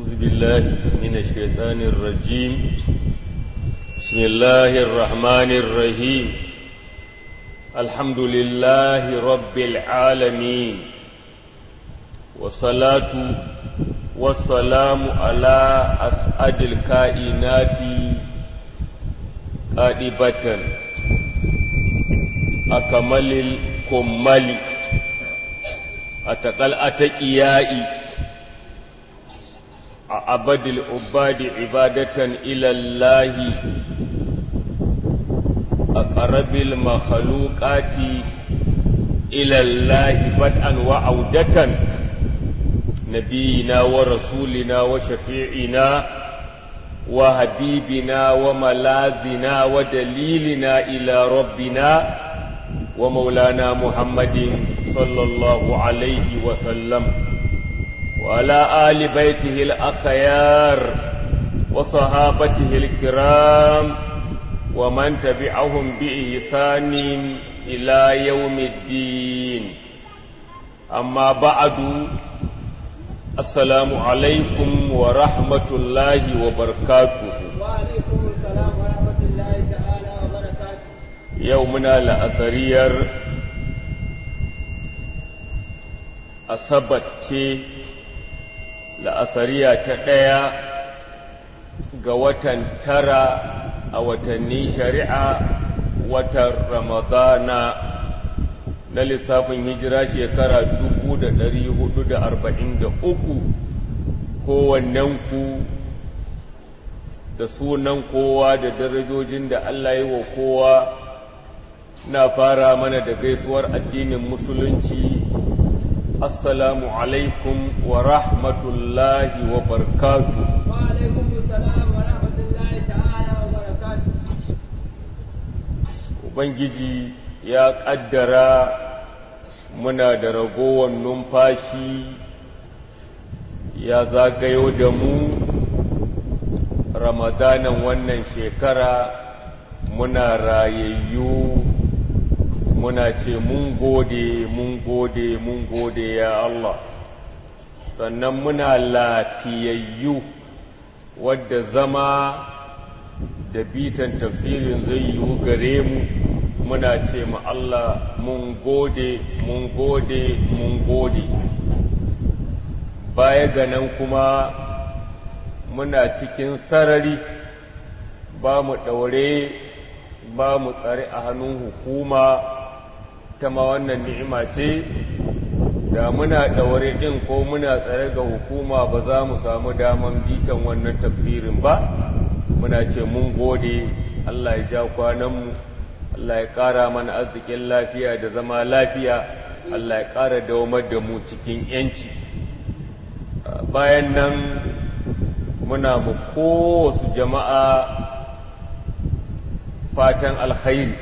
أعوذ بالله من الشيطان الرجيم بسم الله الرحمن الرحيم الحمد لله رب العالمين والصلاة والسلام على أسعد الكائنات قادبة أكمل الكمل أتقل أتقيائي أعبد العباد عبادة إلى الله أقرب المخلوقات إلى الله بدءا وعودة نبينا ورسولنا وشفيعنا وحبيبنا وملاذنا ودليلنا إلى ربنا ومولانا محمد صلى الله عليه وسلم وعلى آل بيته الأخيار وصحابته الكرام ومن تبعهم بإحسان إلى يوم الدين أما بعد السلام عليكم ورحمة الله وبركاته وعليكم السلام ورحمة الله تعالى وبركاته يومنا لأسرير asabar ce la'asariya ta ɗaya ga watan tara a watanni shari'a watan ramadana na lissafin hijira shekara dubu da ɗari hudu da arba'in da uku kowannenku da sunan kowa da darajojin da Allah yi wa kowa na fara mana da gaisuwar addinin musulunci assalamu alaikum wa rahmatullahi wa barkatu وعليكم السلام ورحمة الله تعالى وبركاته ubangiji ya ƙaddara muna da ragowar numfashi ya zagayo da mu ramadanan wannan shekara muna rayayyu muna ce mun gode mun gode mun gode ya Allah sannan muna lafiyayyu wadda zama da bitan tafsirin zai yiwu gare mu muna ce ma Allah mun gode mun gode mun gode baya ga nan kuma muna cikin sarari ba mu ɗaure ba mu tsare a hannun hukuma ta ma wannan ni'ima ce da muna ɗaure ɗin ko muna tsare ga hukuma ba za mu samu daman bitan wannan tafsirin ba muna ce mun gode Allah ya ja kwananmu Allah ya ƙara mana arzikin lafiya da zama lafiya Allah ya ƙara dawamar da mu cikin ‘yanci bayan nan muna mu kowasu jama'a fatan alkhairi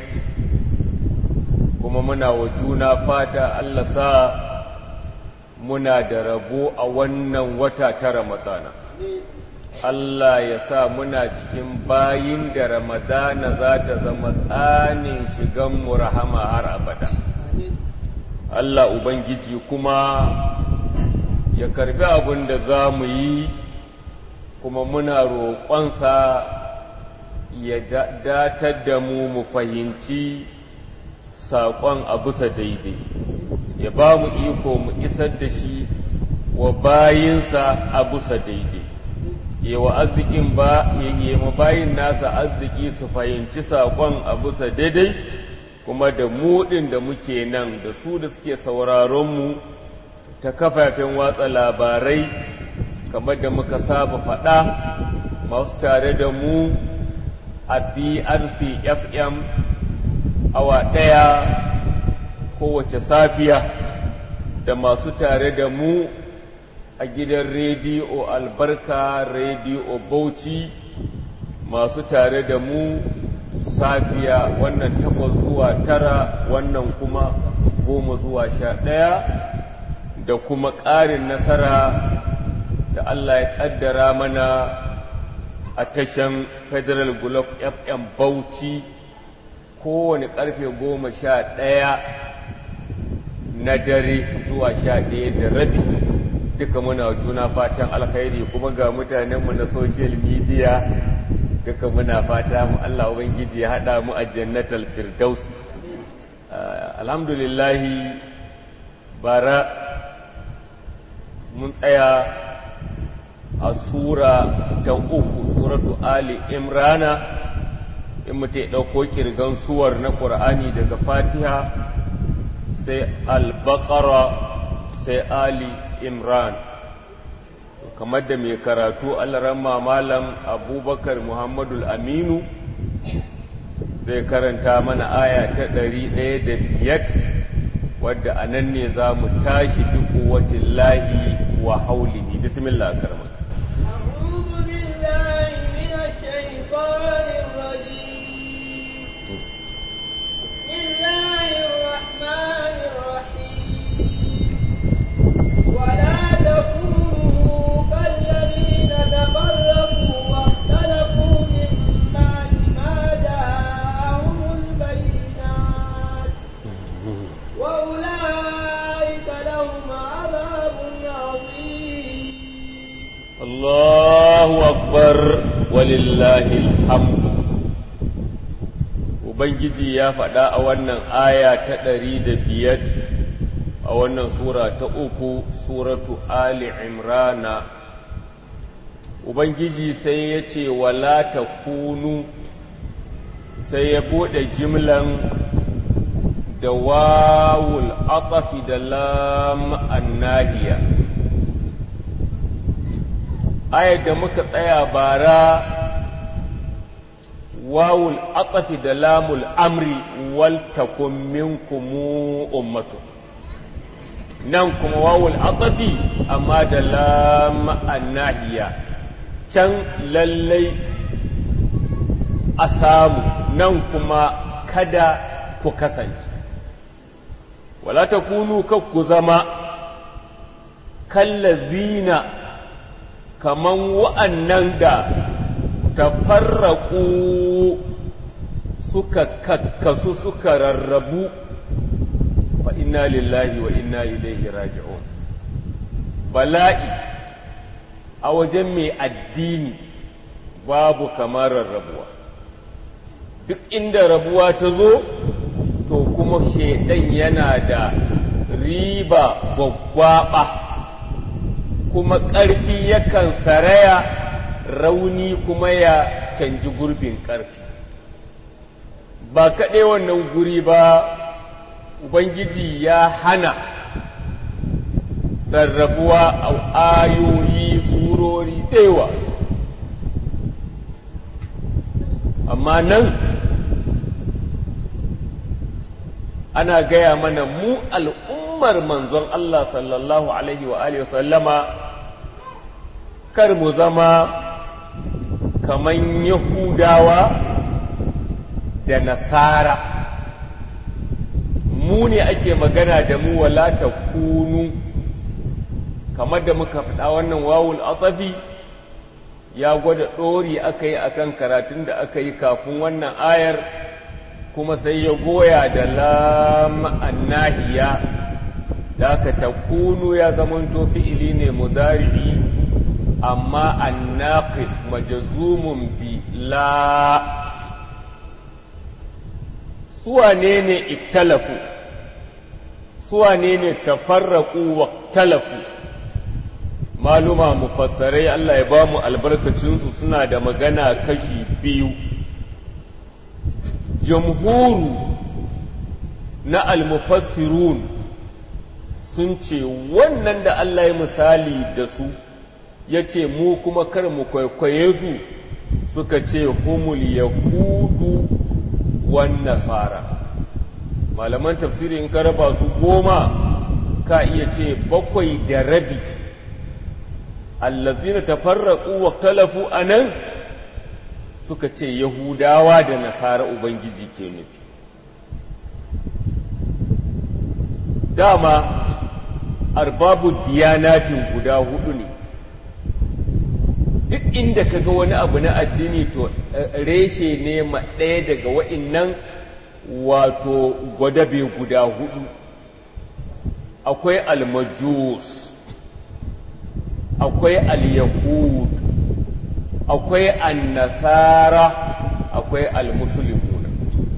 kuma muna wa juna fata Allah sa muna da rabo a wannan wata ta Ramadana. Allah ya sa muna cikin bayin da Ramadana za ta zama tsanin shiganmu rahama har abada. Allah Ubangiji kuma ya karbi abin da za mu yi kuma muna roƙonsa ya datar da mu mu fahimci saƙon a bisa daidai ya ba mu iko mu isar da shi wa bayinsa a bisa daidai ya wa arzikin ba ya ma bayin nasa arziki su fahimci saƙon a bisa daidai kuma da muɗin da muke nan da su da suke sauraronmu ta kafafen watsa labarai kamar da muka saba faɗa masu tare da mu a brc fm awa ɗaya kowace safiya da masu tare da mu a gidan rediyo albarka rediyo bauchi masu tare da mu safiya wannan takwas zuwa tara wannan kuma goma zuwa sha ɗaya da kuma ƙarin nasara da Allah ya ƙaddara mana a tashan federal gulf fm bauchi kowane ƙarfe goma sha ɗaya na dare zuwa sha ɗaya da rabi duka muna juna fatan alkhairi kuma ga mutanenmu na social media duka muna fata mu Allah ubangiji ya hada mu a jannatal firdaus alhamdulillahi bara mun tsaya a sura ta uku suratu ali imrana in mutu ɗauko kirgan suwar na ƙur'ani daga fatiha sai al-baqara sai ali imran kamar da mai karatu alarama malam abubakar muhammadu aminu zai karanta mana aya ta ɗari ɗaya da biyat wadda a nan ne za mu tashi bi kuwatin lahi wa haulihi bismillah karmaka أعوذ بالله من الشيطان الرجيم بسم الله الرحمن الرحيم ولا تكونوا كالذين تفرقوا واختلفوا من بعد ما جاءهم البينات وأولئك لهم عذاب عظيم Allahu akbar walillahi alhamdu Ubangiji ya faɗa a wannan aya ta ɗari da biyar a wannan sura ta uku suratu Ali Imrana Ubangiji sai ya ce wala ta kunu sai ya buɗe jimlan da wawul aqafi da lam annahiya ayar da muka tsaya bara wawul aqafi da lamul amri wal takum minkum ummatu nan kuma wawul aqafi amma da lam annahiya can lallai a samu nan kuma kada ku kasance wala takunu kakku zama kallazina kaman wa'annan da tafarraku suka kakkasu suka rarrabu fa inna lillahi wa inna ilaihi raji'un bala'i a wajen mai addini babu kamar rarrabuwa duk inda rabuwa ta zo to kuma shaidan yana da riba gwaggwaɓa kuma ƙarfi yakan saraya rauni kuma ya canji gurbin ƙarfi ba kaɗai wannan guri ba ubangiji ya hana rarrabuwa a ayoyi surori ɗewa amma nan ana gaya mana mu al'ummar manzon Allah sallallahu Alaihi wa Alaihi sallama kar mu zama kaman Yahudawa da Nasara mu ne ake magana da mu wala ta kunu kamar da muka faɗa wannan wawul atafi ya gwada ɗori aka yi akan karatun da aka yi kafin wannan ayar kuma sai ya goya da lam annahiya da aka takunu ya zamanto fi'ili ne mudari'i amma annaqis majzumun bi la suwane ne iktalafu suwane ne tafarraqu wa iktalafu maluma mufassarai Allah ya ba mu albarkacinsu suna da magana kashi biyu jamhuru na almufassirun sun ce wannan da Allah ya misali da su ya ce mu kuma kar mu kwaikwaye su suka ce humul yahudu wan nasara malaman tafsiri in ka raba su goma ka iya ce bakwai da rabi allazina tafarraqu wa talafu anan suka ce yahudawa da nasara ubangiji ke nufi dama arbabu diyanatin guda hudu ne duk inda ka ga wani abu na addini to reshe ne ma ɗaya daga wa'innan wato gwadabe guda hudu akwai almajus akwai al-yahud akwai an-nasara akwai al-muslimuna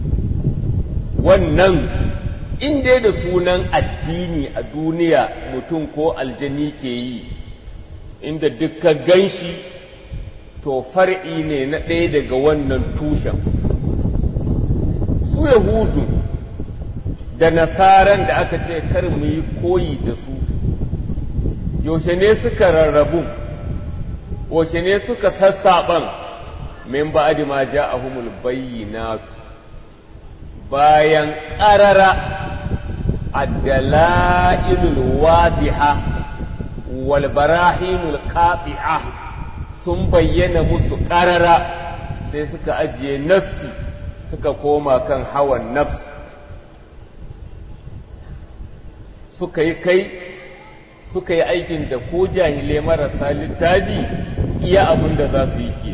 wannan in dai da sunan addini a duniya mutum ko aljani ke yi inda dukkan ganshi to far'i ne na ɗaya daga wannan tushen su yahudu da nasaran da aka ce kar mu yi koyi da su yaushe ne suka rarrabu yaushe ne suka sassaɓan min ba'di ma ja'ahumul bayyinatu bayan ƙarara addala'ilul wadiha wal barahinul qati'a sun bayyana musu ƙarara sai suka ajiye nassi suka koma kan hawan nafs suka yi kai suka yi aikin da ko jahilai marasa littafi iya abin da za su yi ke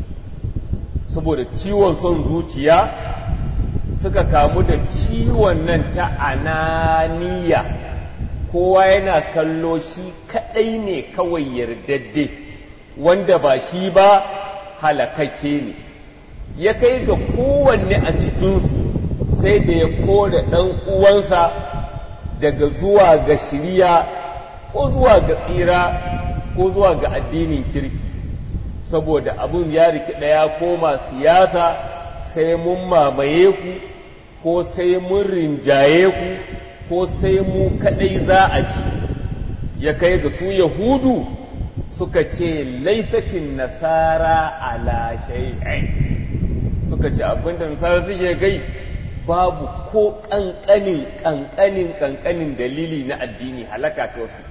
saboda ciwon son zuciya suka kamu da ciwon nan ta ananiya kowa yana kallo shi kaɗai ne kawai yardadde wanda ba shi ba halakakke ne ya kai ga kowanne a cikinsu sai da ya kore ɗan uwansa daga zuwa ga shirya ko zuwa ga tsira ko zuwa ga addinin kirki saboda abin ya rikida ya koma siyasa sai mun mamaye ku ko sai mun rinjaye ku ko sai mu kadai za a ci ya kai ga su yahudu suka ce laisatin nasara ala shay'in suka ce abinda nasara suke gai babu ko ƙanƙanin ƙanƙanin ƙanƙanin dalili na addini halaka ta wasu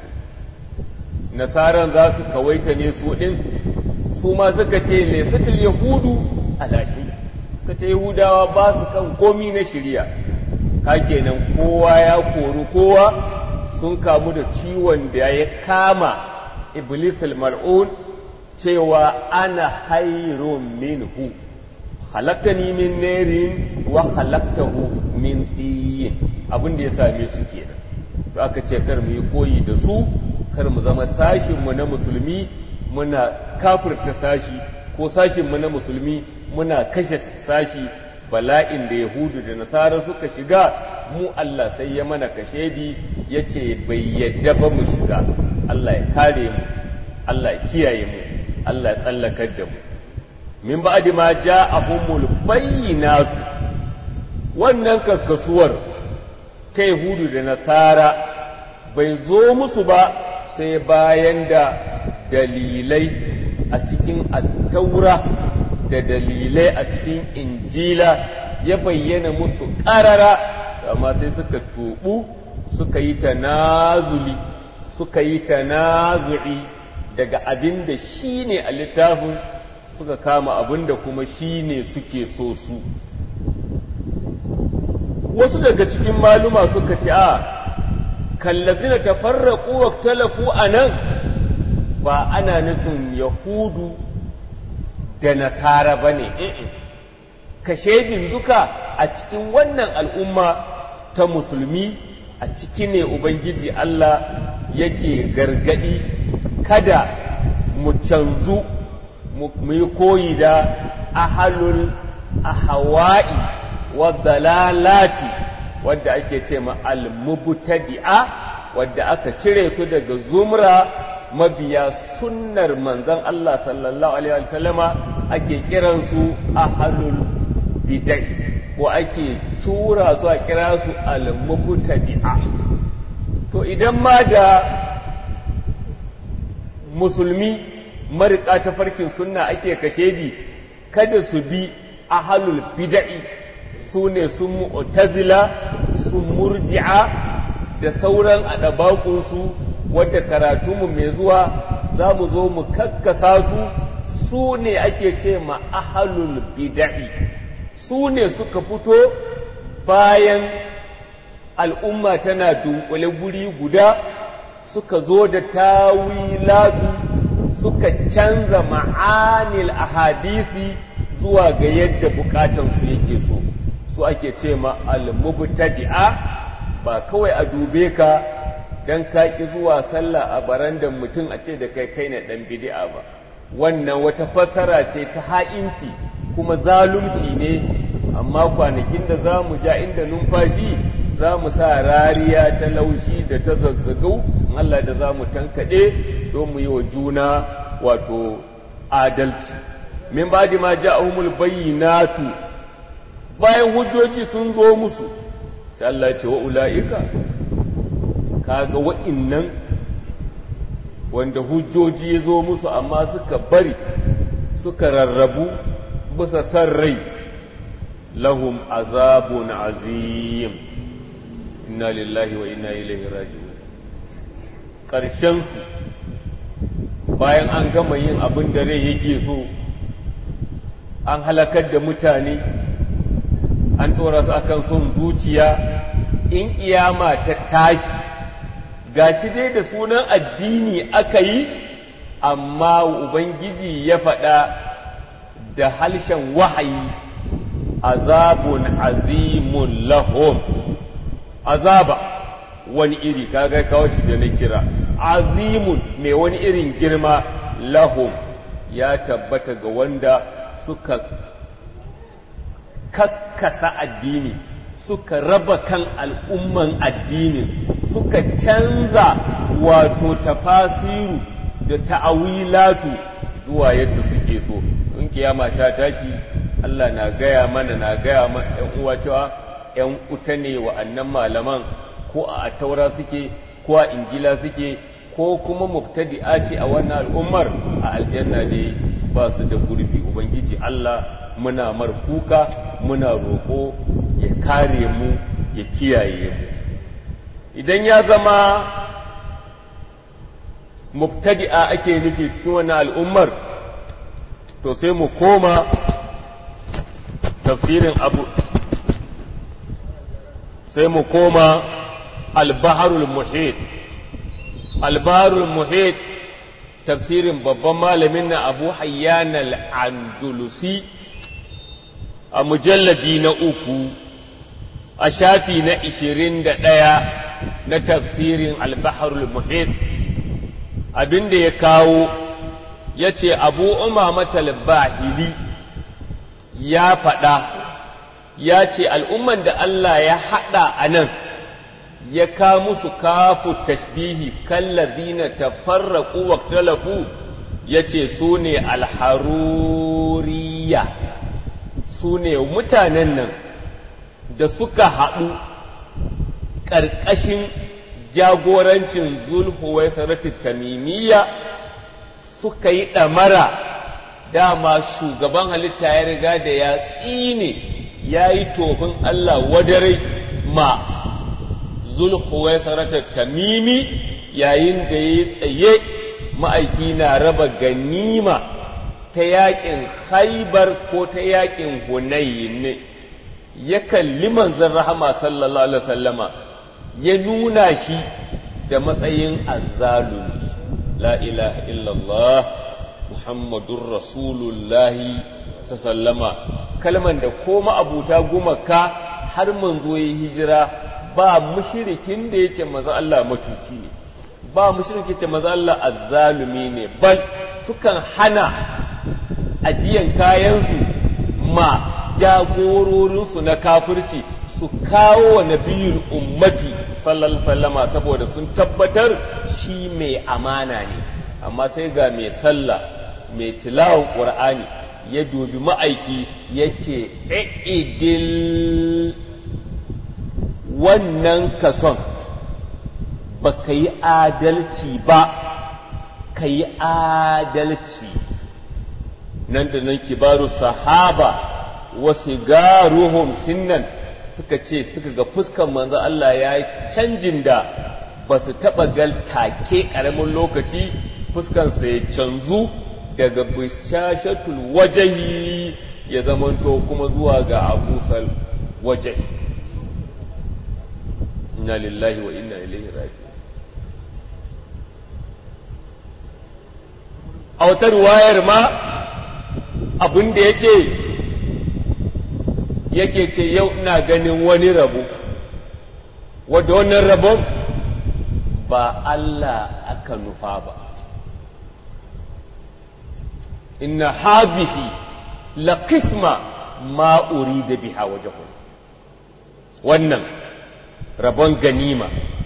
nasaran za su kawaita ne su ɗin su ma suka ce laisatul yahudu ala shay'in ka ce Yahudawa ba su kan komi na shirya ka kenan kowa ya kori kowa sun kamu da ciwon da ya kama iblis mal'un cewa ana hairun minhu halakani min nerin wa halaktahu min tsiyin abin da ya same su kenan to aka ce kar mu yi koyi da su kar mu zama sashinmu na musulmi muna kafirta sashi ko sashinmu na musulmi muna kashe sashi bala'in da yahudu da nasara suka shiga mu Allah sai ya mana kashedi ya ce bai yadda ba mu shiga Allah ya kare mu Allah ya kiyaye mu Allah ya tsallakar da mu min ba'di ma ja'ahumul bayyinatu wannan karkasuwar ta yahudu da nasara bai zo musu ba sai bayan da dalilai a cikin attaura da dalilai a cikin injila ya bayyana musu ƙarara amma sai suka tubu suka yi tanazuli suka yi tanazu'i daga abin da shi ne a littafin suka kama abin da kuma shi ne suke so su wasu daga cikin maluma suka ce a kallazina tafarraqu wa talafu anan ba ana nufin yahudu da nasara bane kashedin duka a cikin wannan al'umma ta musulmi a ciki ne ubangiji Allah yake gargadi kada mu canzu mu yi koyi da ahalul ahawa'i wa dalalati wadda ake ce ma al-mubtadi'a wadda aka cire su daga zumra mabiya sunnar manzon Allah sallallahu alaihi wasallama ake kiransu ahalul bid'ah ko ake tura su a kira su al-mubtadi'a to idan ma da musulmi marika ta farkin sunna ake kashedi kada su bi ahalul bid'i su ne sun mu'tazila su murji'a da sauran adabakunsu wadda karatunmu mai zuwa za mu zo mu kakkasa su su ne ake ce ma ahalul bid'i su ne suka fito bayan al'umma tana dunkule guri guda suka zo da tawilatu suka canza ma'anil ahadisi zuwa ga yadda bukatansu yake so su ake ce ma al-mubtadi'a ba kawai a dube ka don ka ƙi zuwa sallah a barandan mutum a ce da kai kai na ɗan bidi'a ba wannan wata fassara ce ta ha'inci kuma zalunci ne amma kwanakin da za mu ja inda numfashi za mu sa rariya ta laushi da ta zazzagau Allah da za mu tankaɗe don mu yi wa juna wato adalci min ba ma ja'ahumul bayyinatu bayan hujjoji sun zo musu sai Allah ce wa ula'ika kaga wa'innan wanda hujjoji ya zo musu amma suka bari suka rarrabu bisa san rai lahum azabun azim inna lillahi wa inna ilaihi raji'un ƙarshensu bayan an gama yin abin da rai yake so an halakar da mutane an ɗora su akan son zuciya in ƙiyama ta tashi gashi dai da sunan addini aka yi amma ubangiji ya faɗa da halshen wahayi azabun azimun lahum azaba wani iri kaga kawo shi da na kira azimun mai wani irin girma lahum ya tabbata ga wanda suka kakkasa addini suka raba kan al'umman addinin suka canza wato tafasiru da ta'awilatu zuwa yadda suke so in kiyama ta tashi Allah na gaya mana na gaya mana ‘yan uwa cewa ‘yan uta ne wa'annan malaman ko a taura suke ko a injila suke ko kuma mubtadi'a ce a wannan al'ummar a aljanna ne ba su da gurbi ubangiji Allah muna mar kuka muna roƙo ya kare mu ya kiyaye mu idan ya zama mubtadi'a ake nufi cikin wannan al'ummar to sai mu koma tafsirin abu sai mu koma albaharul muhit albaharul muhit tafsirin babban malamin na abu hayyan al-andulusi a mujalladi na uku a shafi na ishirin da ɗaya na tafsirin albaharul muhit abinda ya kawo ya ce abu umamatal bahili ya faɗa ya ce al'umman da Allah ya haɗa a nan ya ka musu kafu tashbihi kallazina tafarraqu wa talafu ya ce su ne alharuriya su ne mutanen nan da suka haɗu ƙarƙashin jagorancin zulhuwai saratin tamimiyya suka yi ɗamara dama shugaban halitta ya riga da ya tsine ya yi tofin Allah wadarai ma zulhuwai saratin tamimi yayin da ya tsaye ma'aiki na raba ganima ta yakin haibar ko ta yakin hunayin ya kalli manzon rahama sallallahu alaihi wasallama ya nuna shi da matsayin azzalumi la ilaha illallah muhammadun rasulullahi sallama kalman da ko ma'abuta gumaka har manzo ya hijira ba mushrikin da yake maza Allah macuci ne ba mushriki ce maza Allah azzalumi ne bal sukan hana ajiyan kayansu ma jagororinsu na kafirci su kawo wa nabiyul ummati sallallahu sallama saboda sun tabbatar shi mai amana ne amma sai ga mai sallah mai tilawan ƙur'ani ya dubi ma'aiki ya ce idil wannan kason ba ka yi adalci ba ka yi adalci nan da nan kibaru sahaba wasu garuhum sinnan suka ce suka ga fuskan manzo Allah ya yi canjin da ba su taɓa gal take ƙaramin lokaci fuskansa ya canzu daga bishashatul wajahi ya zamanto kuma zuwa ga abusal wajahi inna lillahi wa inna ilaihi raji'un a wata ruwayar ma abin da ya ce yake ce yau ina ganin wani rabo wadda wannan rabon ba Allah aka nufa ba inna hadhihi la qisma ma urida biha wajhu wannan rabon ganima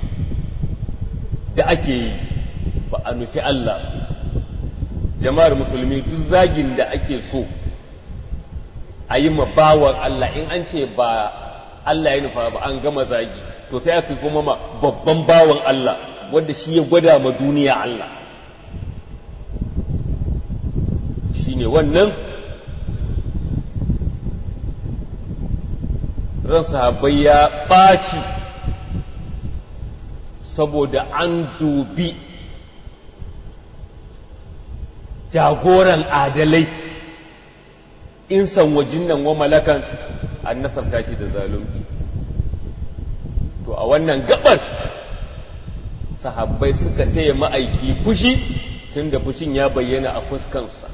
da ake yi ba a nufi Allah jama'ar musulmi duk zagin da ake so a yi ma bawan Allah in an ce ba Allah ya nufa ba an gama zagi to sai aka kuma ma babban bawan Allah wanda shi ya gwada ma duniya Allah shi ne wannan ran sahabbai ya ɓaci saboda an dubi jagoran adalai in san wajin nan wa malakan an nasabta shi da zalunci to a wannan gabar sahabbai suka taya ma'aiki fushi tunda fushin ya bayyana a fuskansa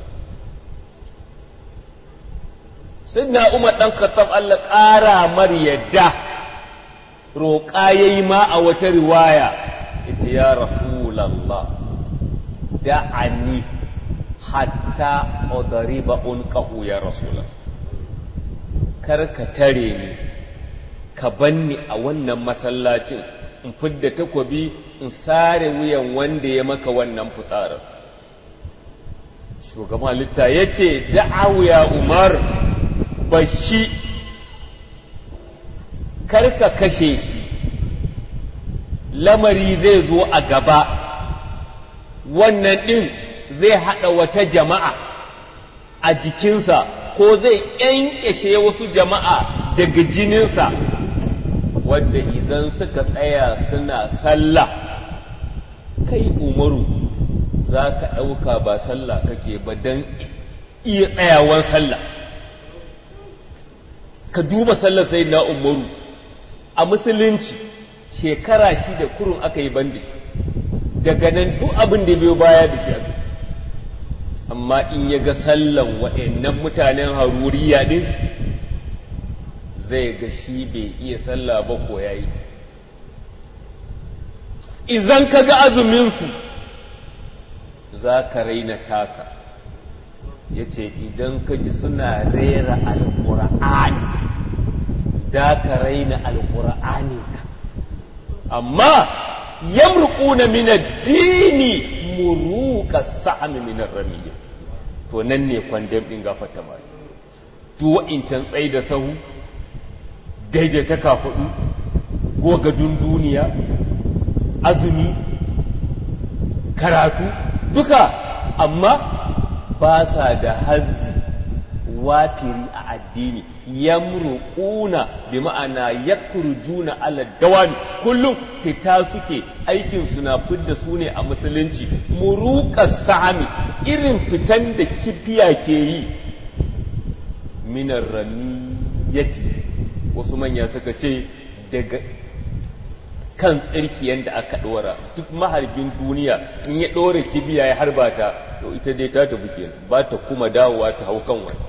na umar ɗan kattab Allah ƙara mar yadda roƙa ya yi ma a wata riwaya ita ya rasulallah da'ani hatta odariba unqahu ya rasulallah kar ka tare ni ka banni a wannan masallacin in fidda takobi in sare wuyan wanda ya maka wannan fitsarin shugaban litta ya ce da'awu ya umar bashi karka kashe shi lamari zai zo a gaba wannan ɗin zai haɗa wata jama'a a jikinsa ko zai ƙyanƙyashe wasu jama'a daga jininsa wadda idan suka tsaya suna sallah kai umaru za ka ɗauka ba sallah kake ba don iya tsayawan sallah ka duba sallar sai na umaru a musulunci shekara shi da kurun aka yi bandi shi daga nan duk abin da biyo baya da shi aka amma in ya ga sallan wa'annan mutanen haruriya din zai ga shi bai iya sallah ba ko ya yi idan ka ga azuminsu za ka raina taka ya ce idan ka ji suna rera alƙur'ani da ka raina alƙur'aninka amma yamruquna min ad-dini muruqa sa'am min ar-ramiyyah to nan ne kwandam din gafarta mai duk wa'incan tsayi da sahu daidaita kafaɗu gogadun duniya azumi karatu duka amma ba sa da hazzi wafiri a addini yamruquna bi ma'ana yakrujuna ala dawami kullum fita suke aikin su na fidda su ne a musulunci muruqas sami irin fitan da kifiya ke yi minar ramiyati wasu manya suka ce daga kan tsirkiyan da aka ɗora duk maharbin duniya in ya ɗora kibiya ya harba ta to ita dai ta tafi kenan ba ta kuma dawowa ta hau kan wani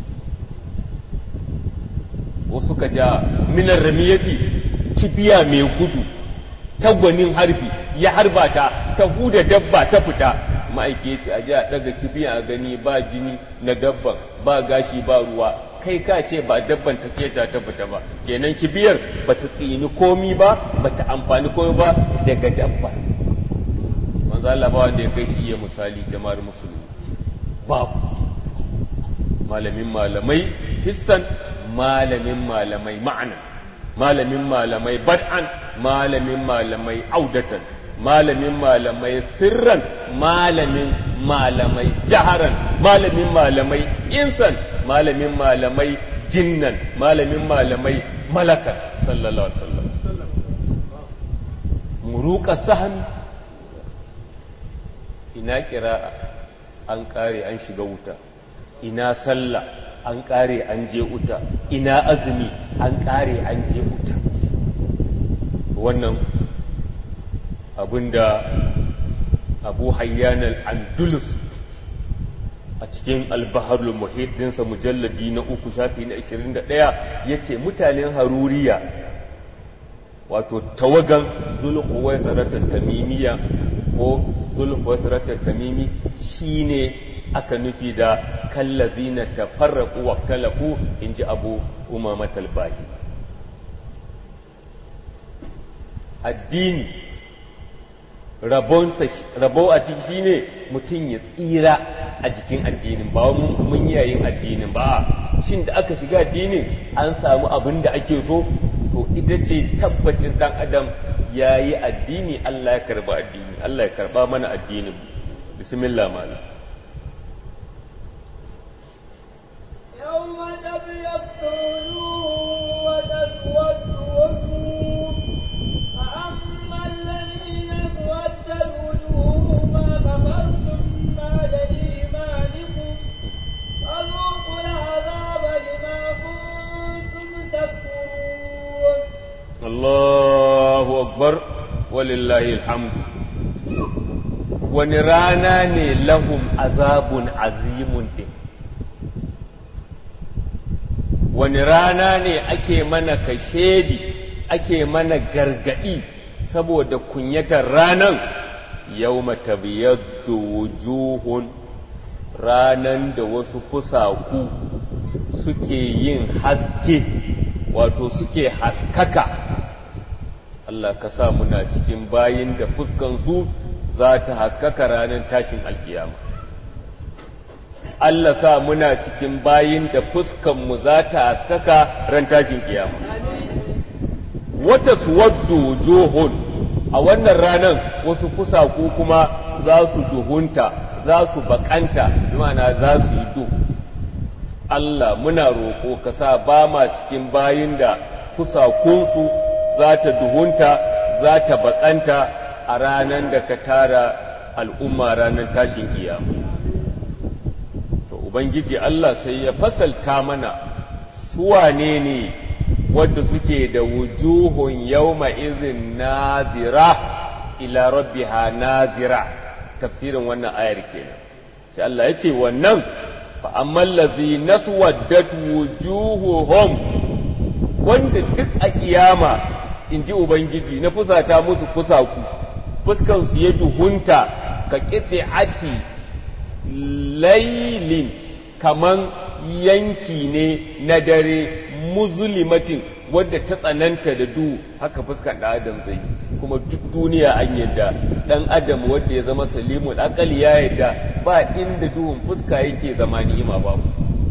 wasu ka ja minar ramiyati kibiya mai gudu tagwanin harbi ya harba ta ta huda dabba ta fita ma'aiki ya ce a ji a ɗaga kibiya a gani ba jini na dabban ba gashi ba ruwa kai ka ce ba dabban ta keta ta fita ba kenan kibiyar ba ta tsini komi ba ba ta amfani komi ba daga dabba manzo Allah ba wanda ya kai shi iya misali jama'ar musulmi babu malamin malamai hissan malamin malamai ma'ana malamin malamai bad'an malamin malamai audatan malamin malamai sirran malamin malamai jaharan malamin malamai insan malamin malamai jinnan malamin malamai malakan sallallahu alaihi wasallam muruka sahmi ina kira an kare an shiga wuta ina sallah an kare an je wuta ina azumi an kare an je wuta wannan abinda abu hayyan al-andalus a cikin albaharul muhit dinsa mujalladi na uku shafi na 21 ya ce mutanen haruriya wato tawagan zulhuwaisaratar tamimiya ko zulhuwaisaratar tamimi shine aka nufi da kallazina tafarraqu wa talafu inji abu umama talbahi addini rabo a ciki shine mutum ya tsira a jikin addinin ba mun yayin addinin ba shin da aka shiga addinin an samu abin da ake so to ita ce tabbacin dan adam ya yi addini Allah ya karba addini Allah ya karba mana addinin bismillah malam يوم تبيض وجوه وتسود وجوه فأما الذين اسودت وجوههم كفرتم بعد إيمانكم فذوقوا العذاب بما كنتم تكفرون Allahu akbar walillahi alhamdu wani rana ne lahum azabun azimun din wani rana ne ake mana kashedi ake mana gargadi saboda kunyatar ranan yawma tabyaddu wujuhun ranan da wasu fusaku suke yin haske wato suke haskaka Allah ka sa muna cikin bayin da fuskansu za ta haskaka ranar tashin alkiyama Allah sa muna cikin bayin da fuskanmu za ta haskaka ran tashin kiyama wata suwaddu wujuhun a wannan ranar wasu fusaku kuma za su duhunta za su bakanta ma'ana za su yi duhu Allah muna roƙo ka sa ba ma cikin bayin da kusakunsu za ta duhunta za ta baƙanta a ranar da ka tara al'umma ranar tashin kiyama. To, Ubangiji Allah sai ya fasalta mana suwane ne wadda suke da wujuhun yauma izin nazira ila rabbiha nazira tafsirin wannan ayar kenan. Sai Allah ya ce wannan فأما الذين اسودت وجوههم wanda duk a kiyama in ji Ubangiji na fusata musu fusaku fuskansu ya duhunta ka ati lailin kaman yanki ne na dare muzulimatin wadda ta tsananta da duhu haka fuskar ɗan adam zai kuma duk duniya an yadda ɗan adam wanda ya zama salimun akali ya yadda ba inda duhun fuska yake zama ni'ima babu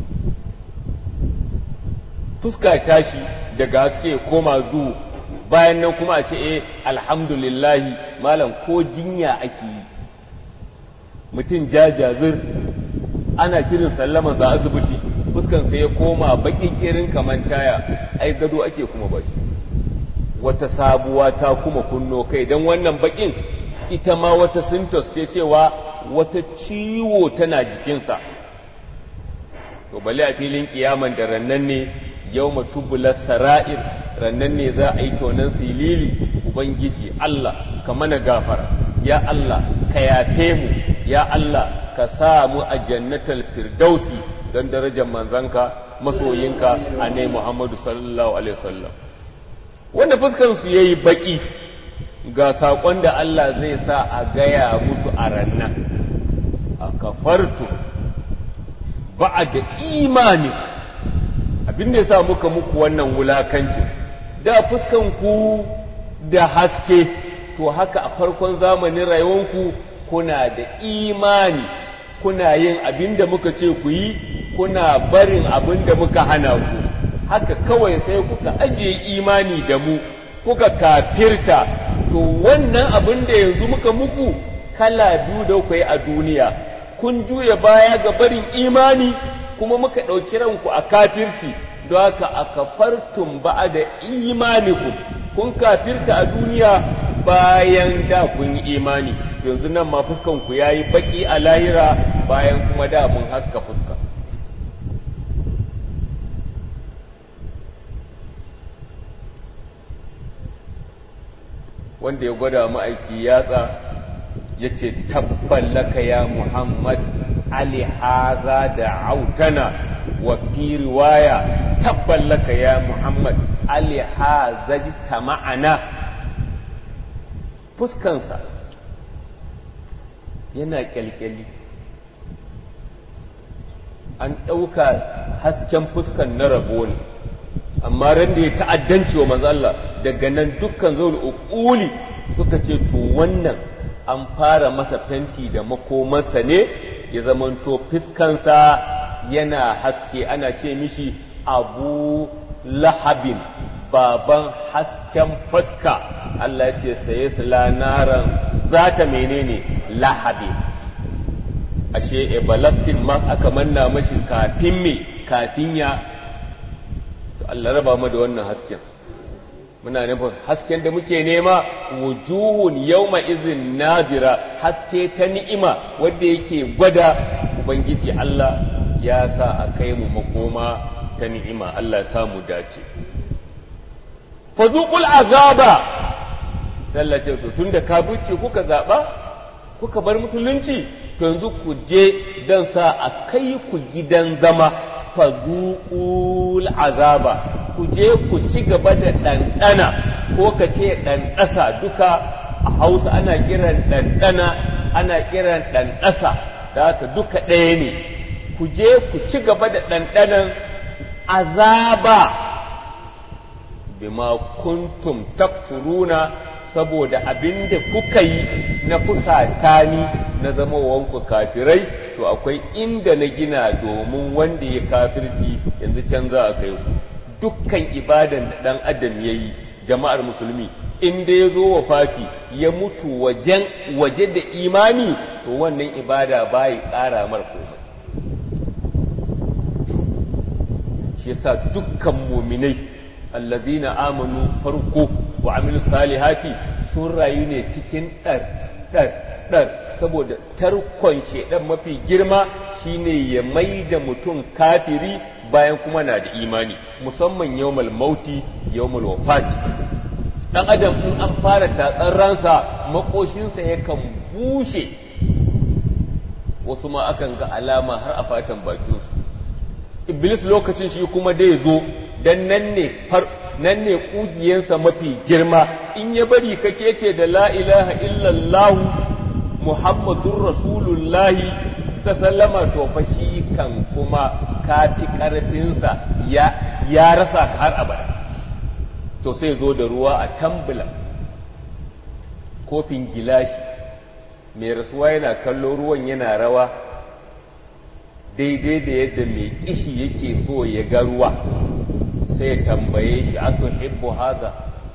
fuska tashi daga haske koma duhu bayan nan kuma a ce eh alhamdulillahi malam ko jinya ake yi mutum jajazir ana shirin sallama sa asibiti fuskan sai ya koma bakin kirin kaman taya ai gado ake kuma bashi wata sabuwa ta kuma kunno kai don wannan bakin ita ma wata sintos ce cewa wata ciwo tana jikinsa to bale a filin kiyaman da rannan ne yau matubular sara'ir rannan ne za a yi tonan silili ubangiji Allah ka mana gafara ya Allah ka yafe mu ya Allah ka sa mu a jannatal firdausi don darajar manzanka masoyinka a ne Muhammadu sallallahu alaihi wasallam wanda fuskansu ya yi baƙi ga saƙon da Allah zai sa a gaya musu a rannan a kafartu ba a da imani abin da ya sa muka muku wannan wulakancin da fuskanku da haske to haka a farkon zamanin rayuwanku kuna da imani kuna yin abin da muka ce ku yi kuna barin abin da muka hana ku haka kawai sai kuka ajiye imani da mu kuka kafirta to wannan abin da yanzu muka muku kala biyu da kuka yi a duniya kun juya baya ga barin imani kuma muka ɗauki ranku a kafirci don haka a kafartun ba da imaniku kun kafirta a duniya bayan da kun yi imani yanzu nan ma fuskanku ya yi baƙi a lahira bayan kuma da mun haska fuska wanda ya gwada ma'aiki yatsa ya ce tabballaka ya muhammad ali haza da autana wa fi riwaya tabballaka ya muhammad alihazaji ta ma'ana fuskansa yana kyalkyali an ɗauka hasken fuskan na rabo ne amma ran da ya ta'addanci wa manzo Allah daga nan dukkan zo da uƙuli suka ce to wannan an fara masa fenti da makomansa ne ya zamanto fuskansa yana haske ana ce mishi abu lahabin baban hasken fuska Allah ya ce saye su lanaran za ta menene lahabin ashe ebalastin ma aka manna mashi kafin me kafin ya to Allah raba mu da wannan hasken muna nufin hasken da muke nema wujuhun yawma izin nadira haske ta ni'ima wanda yake gwada ubangiji Allah ya sa a kai mu makoma ta ni'ima Allah ya sa mu dace fazuqul azaba sallace to tunda ka buce kuka zaba kuka bar musulunci to yanzu ku je dan sa a kai ku gidan zama fazuqul azaba ku je ku ci gaba da ɗanɗana ko ka ce ɗanɗasa duka a hausa ana kiran ɗanɗana ana kiran ɗanɗasa da haka duka ɗaya ne ku je ku ci gaba da ɗanɗanan azaba bima kuntum takfuruna saboda abin da kuka yi na fusata ni na zama wanku kafirai to akwai inda na gina domin wanda ya kafirci yanzu can za a kai ku dukkan ibadan da ɗan adam ya yi jama'ar musulmi inda ya zo wa fati ya mutu wajen waje da imani to wannan ibada bayi ƙara mar komai shi yasa dukkan muminai allazina amanu farko wa amilu salihati sun rayu ne cikin ɗar ɗar ɗar saboda tarkon shaidan mafi girma shine ya mai da mutum kafiri bayan kuma na da imani musamman yawmal mauti yawmal wafati dan adam in an fara tatsar ransa makoshinsa yakan bushe wasu ma akan ga alama har a fatan bakinsu iblis lokacin shi kuma dai zo dan nan ne far nan ne kugiyansa mafi girma in ya bari kake ce da la ilaha illallah muhammadur rasulullahi sallama to fa shi kan kuma kafi karfinsa ya ya rasa ka har abada to sai zo da ruwa a tambula kofin gilashi mai rasuwa yana kallo ruwan yana rawa daidai da yadda mai kishi yake so ya ga ruwa sai ya tambaye shi a tuhibbu haza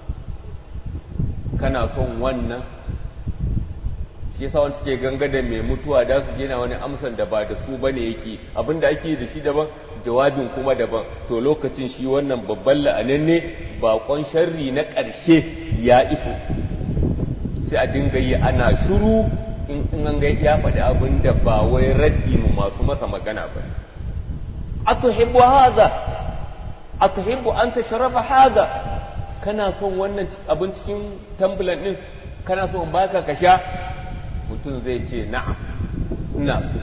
kana son wannan shi yasa wani suke ganga da mai mutuwa da su gina wani amsan da ba da su bane yake abinda ake da shi daban jawabin kuma daban to lokacin shi wannan babban la'ananne bakon sharri na ƙarshe ya iso sai a dinga yi ana shuru in an ga ya faɗi abin da ba wai raddi mu masu masa magana ba atuhibbu hadha atuhibbu an tashraba hadha kana son wannan abin cikin tambulan din kana son baka ka sha mutum zai ce na'am ina so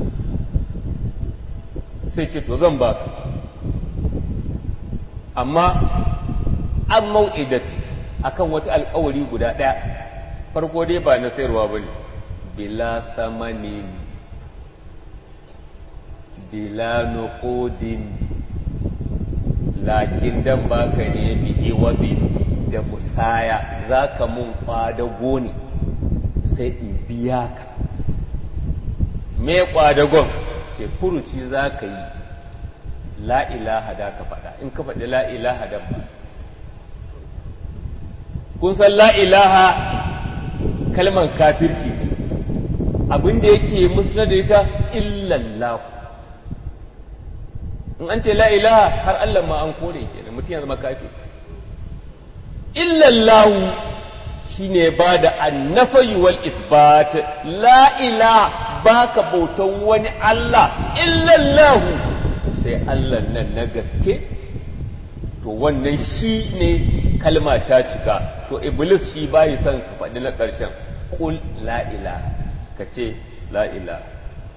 sai ce to zan baka amma an mau'idati akan wata alkawari guda ɗaya farko dai ba na sayarwa ba ne bila thamanin bila nuqudin lakin dan baka ne bi iwabi da musaya zaka mun kwadago ne sai in biya ka me kwadagon ce furuci za ka yi la ilaha da ka faɗa in ka faɗi la ilaha dan ba kun san la ilaha kalman kafirci ce abin da yake musulun da ita illallahu in an ce la ilaha har Allah ma an kore ke da mutum ya zama kafir illallahu shine ba da annafayi wal isbat la ilaha baka bautan wani Allah illallahu sai Allah nan na gaske to wannan shi ne kalma ta cika to iblis shi bayi son ka faɗi na ƙarshen ƙul la'ila ka ce la'ila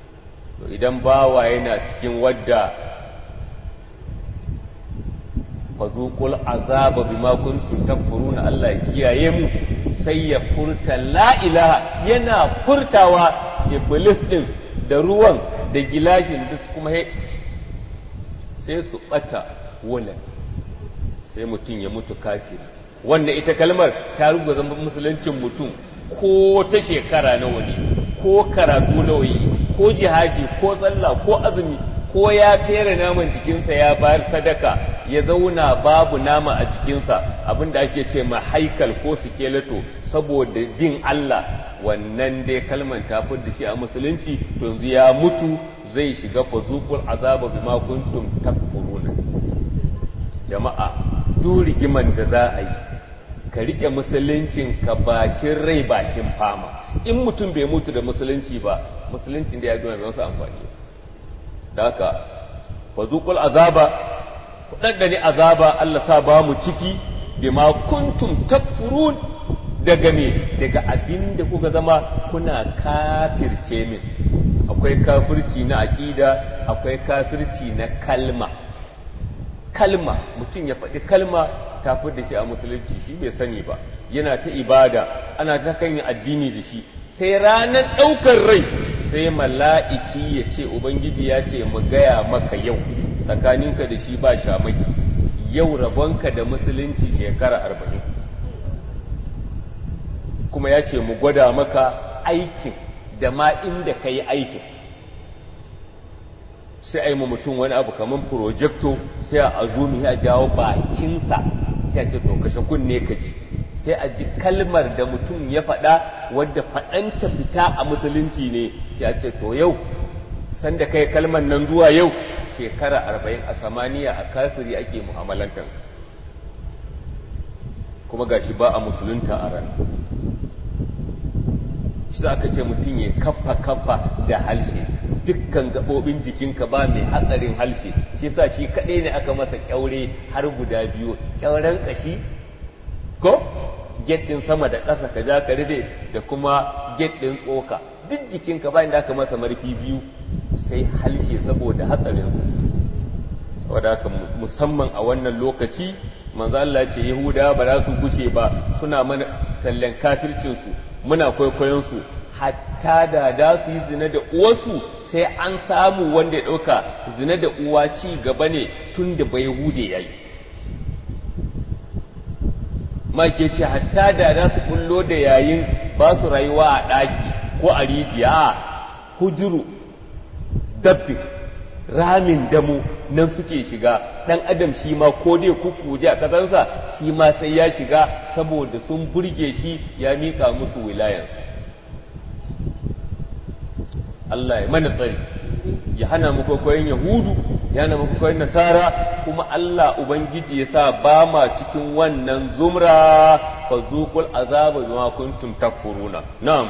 to idan bawa yana cikin wadda fazuqul azaba bima kuntum takfuruna Allah ya kiyaye mu sai ya furta la ilaha yana furtawa iblis din da ruwan da gilashin da kuma sai su bata wulan sai mutum ya mutu kafiri wannan ita kalmar ta rubuta zama musuluncin mutum ko ta shekara nawa ne ko karatu nawa yi ko jihadi ko sallah ko azumi ko ya fere naman jikinsa ya bayar sadaka ya zauna babu nama a jikinsa abinda ake ce ma haikal ko sikeleto saboda bin Allah wannan dai kalman ta da shi a musulunci to yanzu ya mutu zai shiga fazukul azaba bima kuntum takfuruna jama'a duk rigiman da za a yi ka rike musuluncin ka bakin rai bakin fama in mutum bai mutu da musulunci ba musuluncin da ya gama bai masa amfani da haka fazukul azaba kudaddani azaba Allah sa ba mu ciki bima kuntum takfurun daga me daga abin da kuka zama kuna kafirce min akwai kafirci na aƙida akwai kafirci na kalma kalma mutum ya faɗi kalma ta da shi a musulunci shi bai sani ba yana ta ibada ana ta kan addini da shi sai ranar ɗaukar rai sai mala'iki ya ce ubangiji ya ce mu gaya maka yau tsakaninka da shi ba shamaki yau rabonka da musulunci shekara arba'in kuma ya ce mu gwada maka aikin da ma inda ka yi aikin sai a yi ma mutum wani abu kamar projecto sai a azumi ya jawo bakinsa sai a ce to kashe kunne ka ji sai a ji kalmar da mutum ya faɗa wadda faɗanta fita a musulunci ne sai a ce to yau sanda kai kalmar nan zuwa yau shekara arba'in a samaniya a kafiri ake mu'amalantar kuma gashi ba a musulunta a ran shi za ka ce mutum ya kaffa kaffa da halshe dukkan gaɓoɓin jikinka ba mai hatsarin halshe shi sa shi kaɗai ne aka masa ƙyaure har guda biyu ƙyauren ƙashi ko get ɗin sama da ƙasa ka ja ka rufe da kuma get ɗin tsoka duk jikinka ba inda aka masa marfi biyu sai halshe saboda hatsarinsa wadda haka musamman a wannan lokaci manzo Allah ce Yahuda ba za su gushe ba suna mana tallan kafircinsu muna kwaikwayon su hatta da da su yi zina da uwarsu sai an samu wanda ya ɗauka zina da uwa ci gaba ne tun da bai hude ya yi ma ke ce hatta da za su kullo da yayin ba su rayuwa a ɗaki ko a rijiya a hujuru dabbi ramin damu nan suke shiga ɗan adam shi ma ko dai kukuje a ƙasarsa shi ma sai ya shiga saboda sun burge shi ya miƙa musu wilayansa Allah ya mana tsari ya hana mu kwaikwayon yahudu ya hana mu kwaikwayon nasara kuma Allah ubangiji ya sa ba ma cikin wannan zumra fa zuqul azaba bima kuntum takfuruna na'am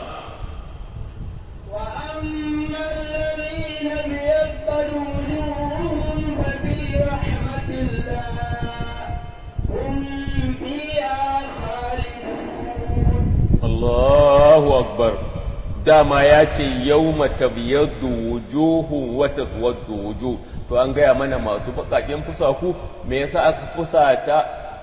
وأما الذين ابيضت وجوههم ففي رحمة الله هم فيها خالدون Allahu akbar dama ya ce yau matabiyaddu wujuhu wa taswaddu wujuh to an gaya mana masu bakaken fusaku me yasa aka fusata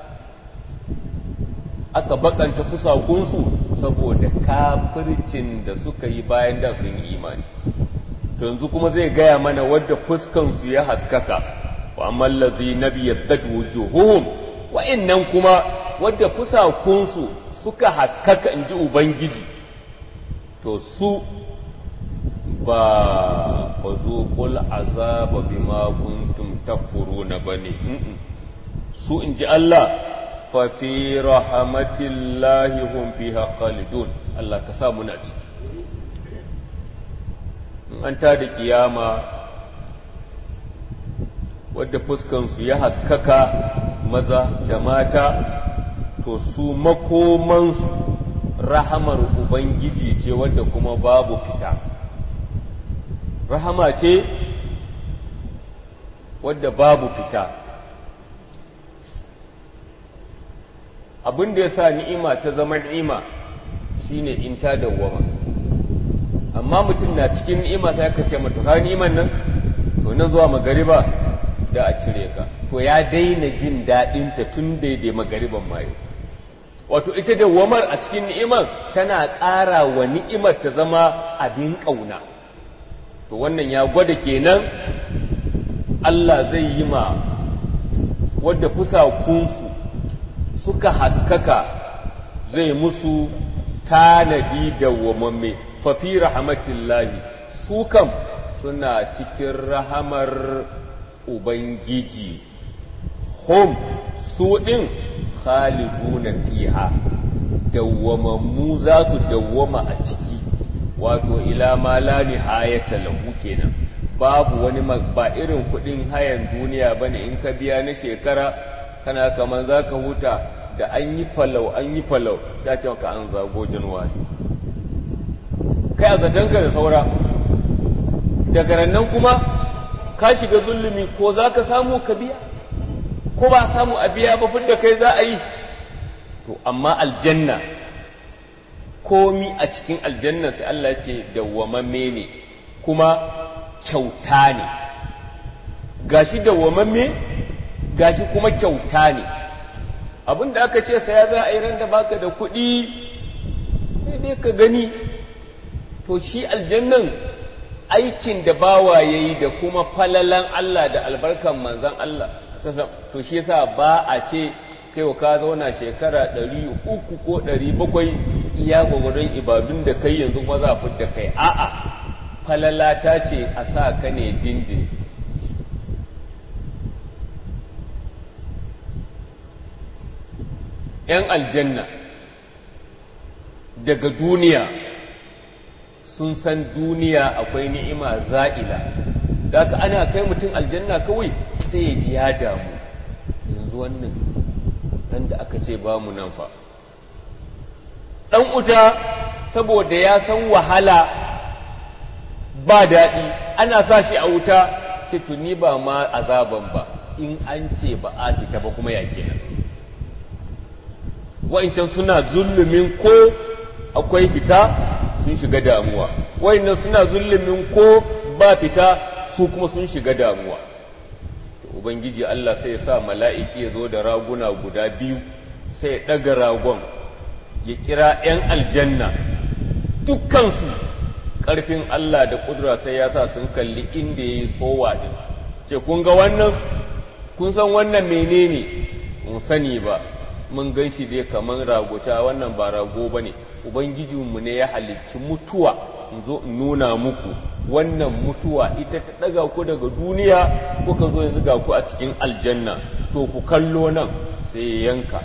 aka bakanta fusakunsu saboda kafircin da suka yi bayan da sun yi imani to yanzu kuma zai gaya mana wadda fuskansu ya haskaka wa amman ladhina biyaddat wujuhuhum wa'annan kuma wadda fusakunsu suka haskaka in ji Ubangiji, to su ba fazuƙul azaba bima kuntum takfuruna ba ne, su in ji Allah, fafi rahamatillahi hum fiha khalidun Allah ka sa muna ciki. In an ta da kiyama wadda fuskansu ya haskaka maza da mata to su makomansu rahamar Ubangiji ce wadda kuma babu fita. Rahama ce wadda babu fita. Abin da ya sa ni'ima ta zama ni'ima shine in ta dawwama. Amma mutum na cikin ni'ima sai aka ce mata ka ni'iman nan, to nan zuwa magariba da a cire ka. to ya daina jin daɗinta tun daidai magariban mayu wato ita da wamar a cikin ni'imar tana ƙara wa ni'imar ta zama abin ƙauna to wannan ya gwada kenan Allah zai yi ma wadda fusakunsu suka haskaka zai musu tanadi da wamamme fafi rahmatillahi su kam suna cikin rahamar Ubangiji hum su ɗin khaliduna fiha dawwamammu za su dawwama a ciki wato ila ma la nihayata lahu kenan babu wani ba irin kuɗin hayan duniya bane in ka biya na shekara kana kaman zaka huta da an yi falau an yi falau ta ce maka an zago januwari kai a zatonka da saura daga nan kuma ka shiga zulumi ko za ka samu ka biya ko ba samu a biya ba da kai za a yi to amma aljanna komi a cikin aljanna sai Allah ce dawwamamme ne kuma kyauta ne gashi dawwamamme gashi kuma kyauta ne abin da aka ce saya za a yi ran da baka da kuɗi dai ka gani to shi aljannan aikin da bawa ya yi da kuma falalan Allah da albarkan manzan Allah to shi yasa ba a ce kai wa ka zauna shekara ɗari uku ko ɗari bakwai iya gwagwadon ibadun da kai yanzu kuma za a da kai a'a falala ta ce a sa ka ne dindin ‘yan aljanna daga duniya sun san duniya akwai ni'ima za'ila da ka ana kai mutum aljanna kawai sai ya ji ya damu yanzu wannan dan da aka ce ba mu nan fa ɗan uta saboda ya san wahala ba daɗi ana sa shi a wuta ce tuni ba ma azaban ba in an ce ba a fita ba kuma ya kenan wa'incan suna zulumin ko akwai fita sun shiga damuwa wa'innan suna zulumin ko ba fita su kuma sun shiga damuwa ubangiji Allah sai ya sa mala'iki ya zo da raguna guda biyu sai ya ɗaga ragon ya kira ‘yan aljanna dukkansu ƙarfin Allah da ƙudura sai ya sa sun kalli inda ya yi tsowa ɗin ce kun ga wannan kun san wannan menene mun sani ba mun gan shi dai kamar ragota wannan ba rago ba ne ubangijinmu ne ya halicci mutuwa in zo in nuna muku wannan mutuwa ita ta ɗaga ku daga duniya kuka zo yanzu ga ku a cikin aljanna to ku kallo nan sai yanka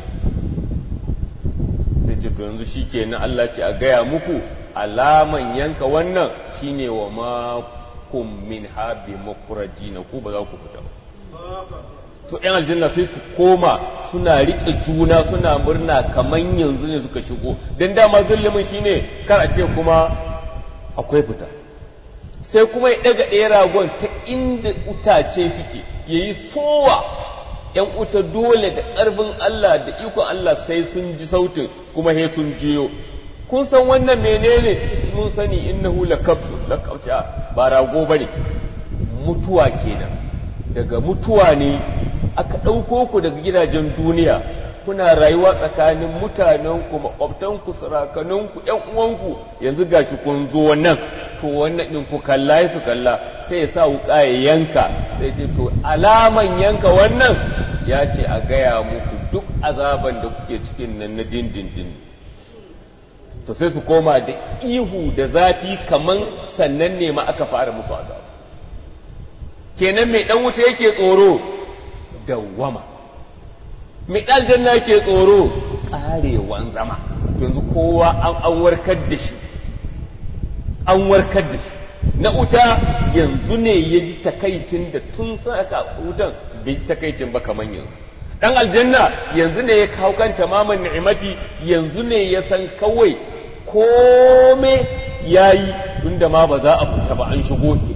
sai ce to yanzu shi ke na Allah ce a gaya muku alaman yanka wannan shine wa makum min habi makuraji na ku ba za ku fita ba to ‘yan aljanna sai su koma suna riƙe juna suna murna kamar yanzu ne suka shigo don dama zulumin shine kar a ce kuma akwai fita sai kuma ya ɗaga ɗaya ragon ta inda utace suke ya yi sowa ‘yan uta dole da ƙarfin Allah da ikon Allah sai sun ji sautin kuma he sun jiyo kun san wannan menene mun sani innahu lakabsu lakabsu ba rago bane mutuwa kenan daga mutuwa ne aka ɗauko ku daga gidajen duniya kuna rayuwa tsakanin mutanenku makwabtanku sarakaninku ‘yan uwanku yanzu gashi kun zo nan to wannan ɗin ku kalla su kalla sai ya sa wuƙa ya yanka sai ce to alaman yanka wannan ya ce a gaya muku duk azaban da kuke cikin nan na dindindin to sai su koma da ihu da zafi kaman sannan ne ma aka fara musu azaba kenan mai ɗan wuta yake tsoro dawwama mai aljanna yake tsoro ƙarewan zama yanzu kowa an warkar da shi an warkar da shi na wuta yanzu ne ya ji takaicin da tun saka wutan bai ji takaicin ba kamar yanzu dan aljanna yanzu ne ya kawo kan tamaman ni'imati yanzu ne ya san kawai kome yayi tunda ma ba za a fita ba an shigo ke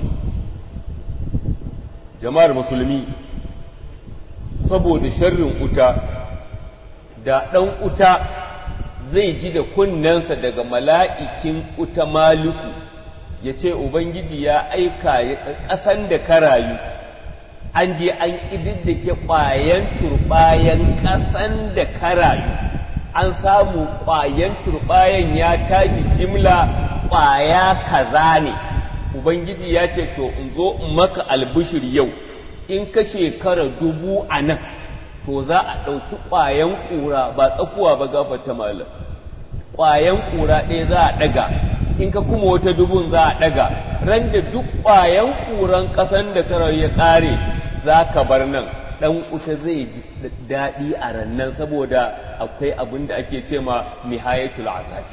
jama'ar musulmi saboda sharrin uta da ɗan uta zai ji da kunnensa daga mala'ikin uta maluku ya ce ubangiji ya aika ƙasan da ka rayu an je an ƙididdike ƙwayan turɓayan ƙasan da karayu an samu ƙwayan turɓayan ya tashi jimla ƙwaya kaza ne ubangiji ya ce to in zo in maka albishir yau in ka shekara dubu a nan to za a ɗauki ƙwayan ƙura ba tsakuwa ba gafarta malam ƙwayan ƙura ɗaya za a ɗaga in ka kuma wata dubun za a ɗaga ran da duk ƙwayan ƙuran ƙasan da karar ya ƙare za ka bar nan ɗan kusa zai ji daɗi a rannan saboda akwai abin da ake ce ma nihayatul azabi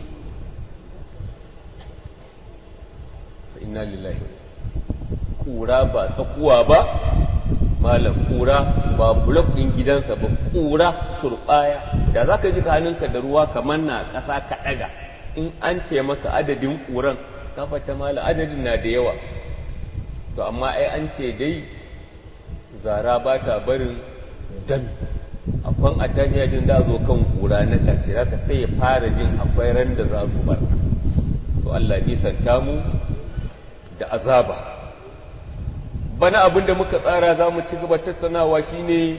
inna lillahi ƙura ba tsakuwa ba malam ƙura ba bulok ɗin gidansa ba ƙura turɓaya da za ka ji hannunka da ruwa kamar na ƙasa ka ɗaga in an ce maka adadin ƙuran kafata malam adadin na da yawa to amma ai an ce dai zara ba ta barin dan akwai a tashi yajin da zo kan ƙura na ƙarshe zaka sai ya fara jin akwai ran da za su bar to Allah nisanta mu da azaba bana abin da muka tsara za mu ci gaba tattaunawa shine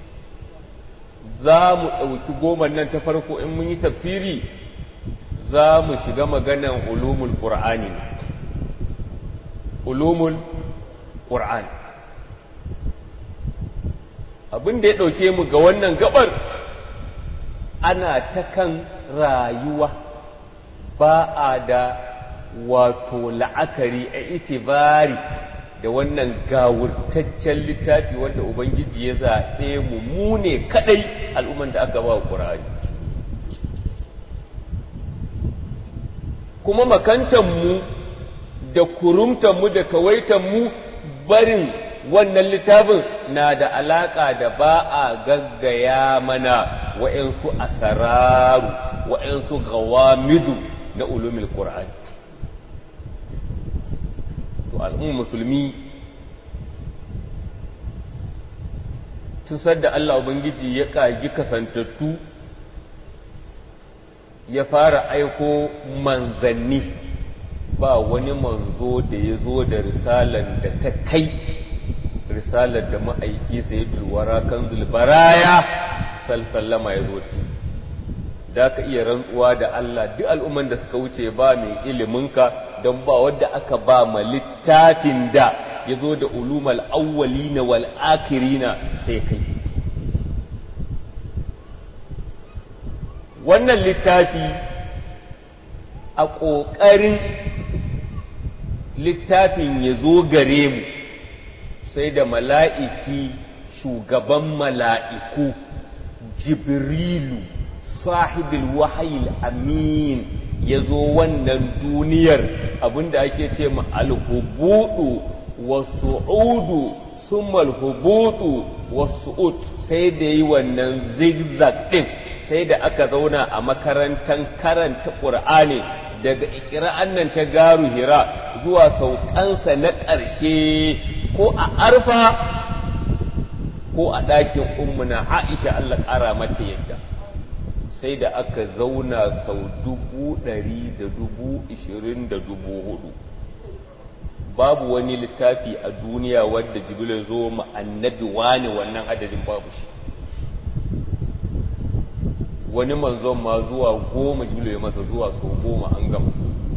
za mu ɗauki goma nan ta farko in mun yi tafsiri za mu shiga maganan ulumul ƙur'ani ne ulumul ƙur'ani abin da ya ɗauke mu ga wannan gabar ana ta kan rayuwa ba a da wato la'akari a itibari da wannan gawurtaccen littafi wanda ubangiji ya zaɓe mu mu ne kaɗai al'umman da aka ba wa ƙura'ani kuma makantanmu da kurumtanmu da kawaitanmu barin wannan littafin na da alaƙa da ba a gaggaya mana wa'yansu asararu wa'yansu gawamidu na ulumin ƙura'ani to al'umma musulmi tusar da Allah Ubangiji ya ƙagi kasantattu ya fara aiko manzanni ba wani manzo da ya zo da risalar da ta kai risalar da ma'aiki sai dulwara kan zulbaraya salsallama ya zo da shi da ka iya rantsuwa da Allah duk al'umman da suka wuce ba mai iliminka don ba wadda aka ba ma littafin da ya zo da ulumal awwalina wal akirina sai kai wannan littafi a ƙoƙarin littafin ya zo gare mu sai da mala'iki shugaban mala'iku jibrilu sahibul wahayil amin ya zo wannan duniyar abinda ake ce ma alhubudu wasu'udu summa alhubudu wasu'ud sai da yi wannan zigzag din sai da aka zauna a makarantar karanta ƙur'ani daga ikira'an nan ta garu hira zuwa saukansa na ƙarshe ko a arfa ko a ɗakin ummuna aisha Allah ƙara mata yadda sai da aka zauna sau dubu ɗari da dubu ishirin da dubu hudu babu wani littafi a duniya wadda jibril zo ma annabi wani wannan adadin babu shi wani manzon ma zuwa goma jibril ya masa zuwa sau goma an gama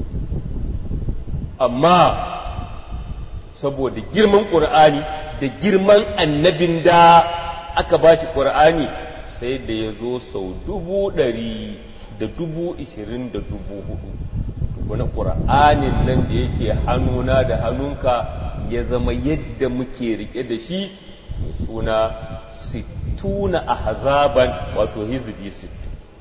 amma saboda girman ƙur'ani da girman annabin da aka ba shi ƙur'ani sai da ya zo sau dubu ɗari da dubu ishirin da dubu hudu wani ƙur'anin nan da yake hannuna da hannunka ya zama yadda muke rike da shi mai suna sittuna a hazaban wato hizbi sittu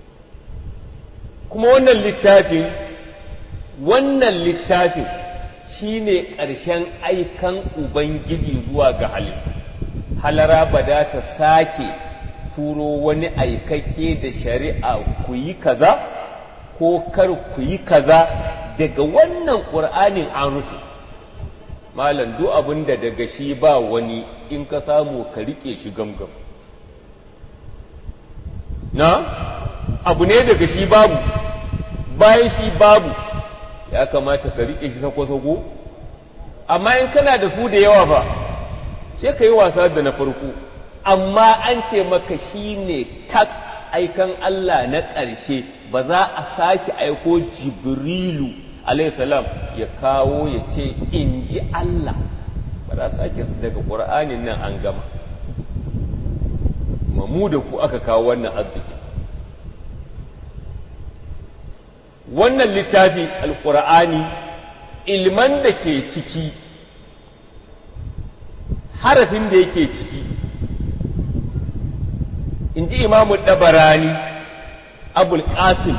kuma wannan littafin wannan littafin shine ƙarshen aikan ubangiji zuwa ga halittu halara ba da ta sake turo wani aikake da shari'a ku yi kaza ko kar ku yi kaza daga wannan ƙur'anin an rufe malam duk abin da daga shi ba wani in ka samu ka riƙe shi gamgam na abu ne daga shi babu bayan shi babu ya kamata ka riƙe shi sako-sako amma in kana da su da yawa ba sai ka yi wasa da na farko amma an ce maka shi ne tak aikan Allah na ƙarshe ba za a sake aiko jibrilu salam ya kawo ya ce in ji Allah ba za a sake daga ƙur'anin nan an gama mamu da ku aka kawo wannan arziki wannan littafi alƙur'ani ilman da ke ciki harafin da yake ciki in ji imamu ɗabarani abul qasim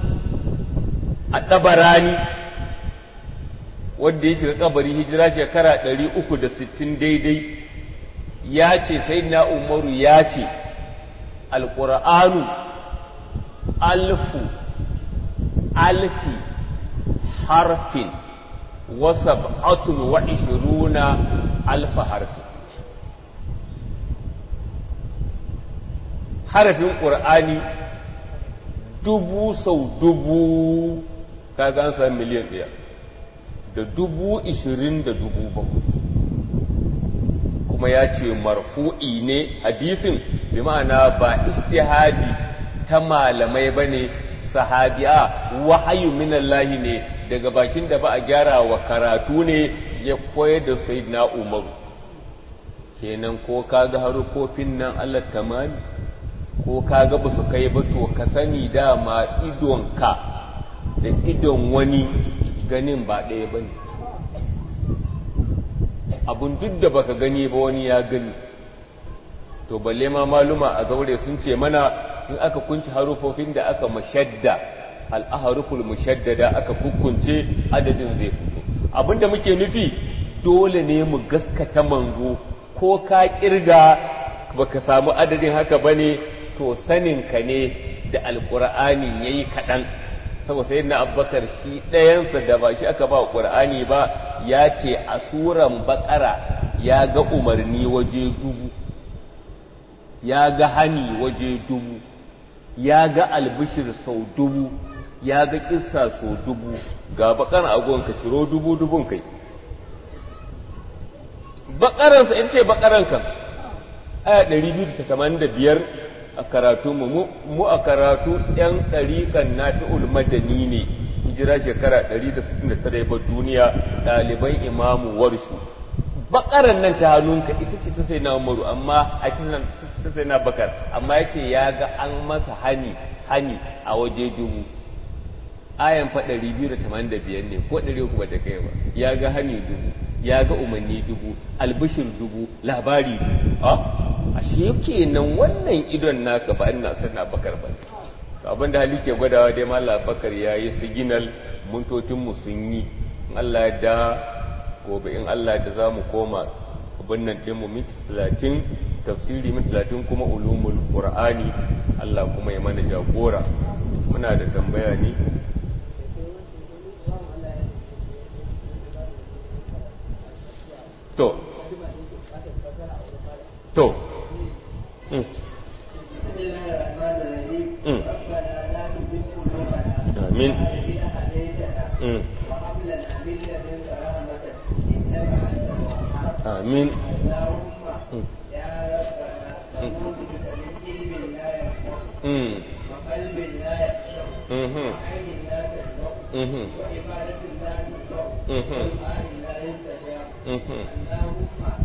a ɗabarani wanda ya shiga kabari hijira shekara 360 daidai ya ce sai na umaru ya ce alƙur'anu alfu alfi harfin wasab'atun wa ishiruna alfa harfin harafin ƙur'ani dubu sau dubu kaga an sami miliyan ɗaya da dubu ishirin da dubu bakwai kuma ya ce marfu'i ne hadisin bi ma'ana ba istihadi ta malamai ba ne sahabiya wahayu minallahi ne daga bakin da ba a gyara wa karatu ne ya koyar da na umaru kenan ko kaga harufofin nan allah tamami ko kaga ba su kai ba to ka sani dama idonka da idon wani ganin ba ɗaya ba ne abun duk da baka gani ba wani ya gani to balle ma maluma a zaure sun ce mana in aka kunci harufofin da aka mashadda al'aharuful mushaddada aka kukunce adadin zai fito abinda muke nufi dole ne mu gaskata manzo ko ka kirga baka samu adadin haka bane to saninka ne da alƙur'ani ya yi kaɗan saboda sai na abubakar shi ɗayansa da ba shi aka ba ƙur'ani ba ya ce a suran baƙara ya ga umarni waje dubu ya ga hani waje dubu ya ga albishir sau dubu ya ga ƙissa sau dubu ga baƙar agon ka ciro dubu dubun kai baƙaransa ita ce baƙaran kan aya 285 a karatu mu mu a karatu yan ɗariƙan nafi'ul madani ne hijira shekara 169 ba duniya ɗaliban imamu warshu bakaran nan ta hannunka ita ce ta sai na umaru amma a ta sai na bakar amma ya ce ya ga an masa hani hani a waje dubu ayan fa 285 ne ko 300 ba ta kai ba ya ga hani dubu ya ga umarni dubu albishir dubu labari dubu a ashe kenan wannan idon naka ba ina sana bakar ba abin da hali ke gwadawa dai mallam bakar ya yi siginal muntotinmu sun yi Allah ya da gobe in Allah da za mu koma abin nan ɗinmu minti talatin tafsiri minti talatin kuma ulumul qur'ani Allah kuma ya mana jagora muna da tambaya ne to to mm. Mm. amin mm. amin mm. Mhm. Mhm. Mhm. Mhm.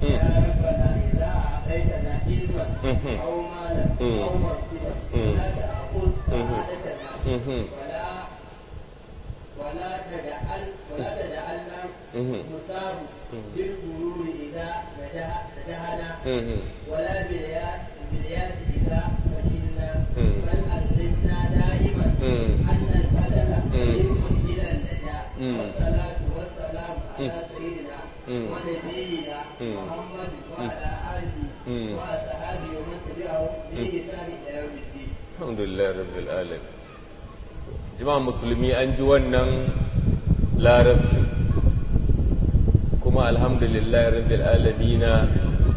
ولا تجعل ولا تجعلنا مصاب بالغرور اذا نجحنا ولا بالياس بالياس اذا فشلنا بل الزمنا دائما ان البدل يمكن الى النجاح والصلاه والسلام على سيدنا ونبينا محمد وعلى اله واصحابه ومن تبعه باحسان الى يوم الدين. الحمد لله رب العالمين jama'a musulmi an ji wannan larabci kuma alhamdulillah rabbil alamina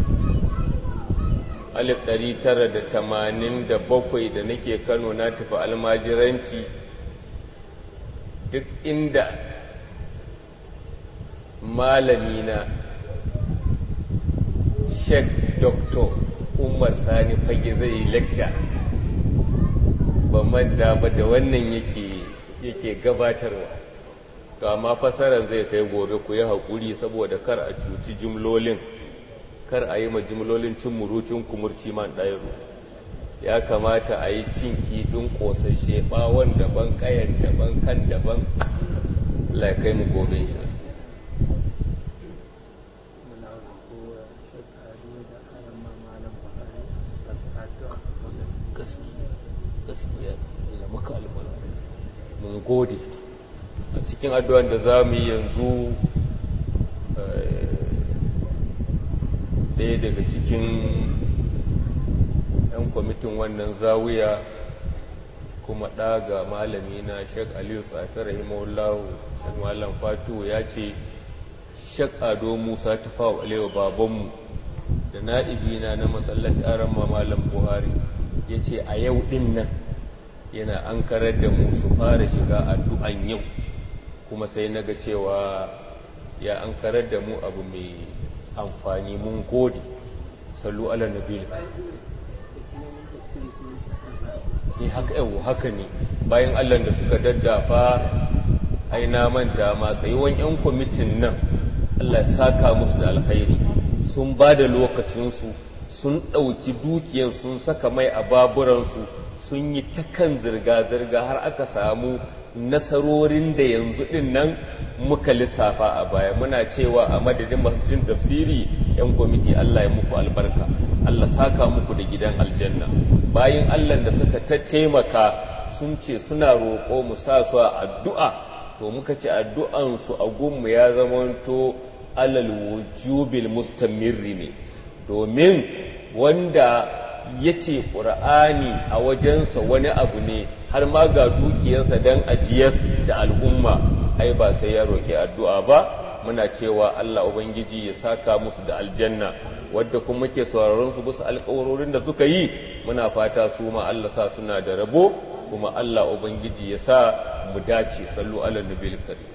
alif ɗari tara da tamanin da bakwai da nake kano na tafi almajiranci duk inda malamina sheikh dr umar sani fage zai yi lecture ba manta ba da wannan yake yake gabatarwa to amma fasarar zai kai gobe ku yi haƙuri saboda kar a cuci jimlolin kar a yi ma jimlolin cin murucin kumurci man ɗairu ya kamata a yi cin kiɗin ƙosashe ɓawon daban ƙayan daban kan daban Allah ya kai mu gobe shi muna roƙo shekaru da kayan mamalan buhari a su addu'a gaskiya gaskiya Allah maka albarka mun gode a cikin addu'an da za mu yi yanzu eh, ɗaya daga cikin 'yan kwamitin wannan zawiya kuma ɗaga malami na shek aliyu tsafi rahimahullahu shek malam fatu ya ce shek ado musa ta fawo alewa babanmu da na'ibina na masallaci aran malam buhari ya ce a yau ɗin nan yana an karar da mu su fara shiga addu'an yau kuma sai na ga cewa ya an karar da mu abu mai amfani mun gode sallu ala nabil eh haka yau haka ne bayan allah da suka daddafa aina manta ma tsayuwan 'yan kwamitin nan allah ya saka musu da alkhairi sun ba da lokacinsu sun ɗauki dukiyan sun saka mai a baburansu sun yi ta kan zirga-zirga har aka samu nasarorin da yanzu ɗin nan muka lissafa a baya muna cewa a madadin masjidin tafsiri 'yan kwamiti Allah ya muku albarka Allah saka muku da gidan aljanna bayan Allah da suka taimaka sun ce suna roƙo mu sa su a addu'a to muka ce addu'ansu a gunmu ya zamanto alal wujubil mustamirri ne domin wanda ya ce ƙura'ani a wajensa wani abu ne har ma ga dukiyarsa don ajiyar da al'umma ai ba sai ya roƙi addu'a ba muna cewa Allah Ubangiji ya saka musu da aljanna wadda kuma muke sauraron su bisa alƙawarorin da suka yi muna fata su ma Allah sa suna da rabo kuma Allah Ubangiji ya sa mu dace sallu ala nabil karim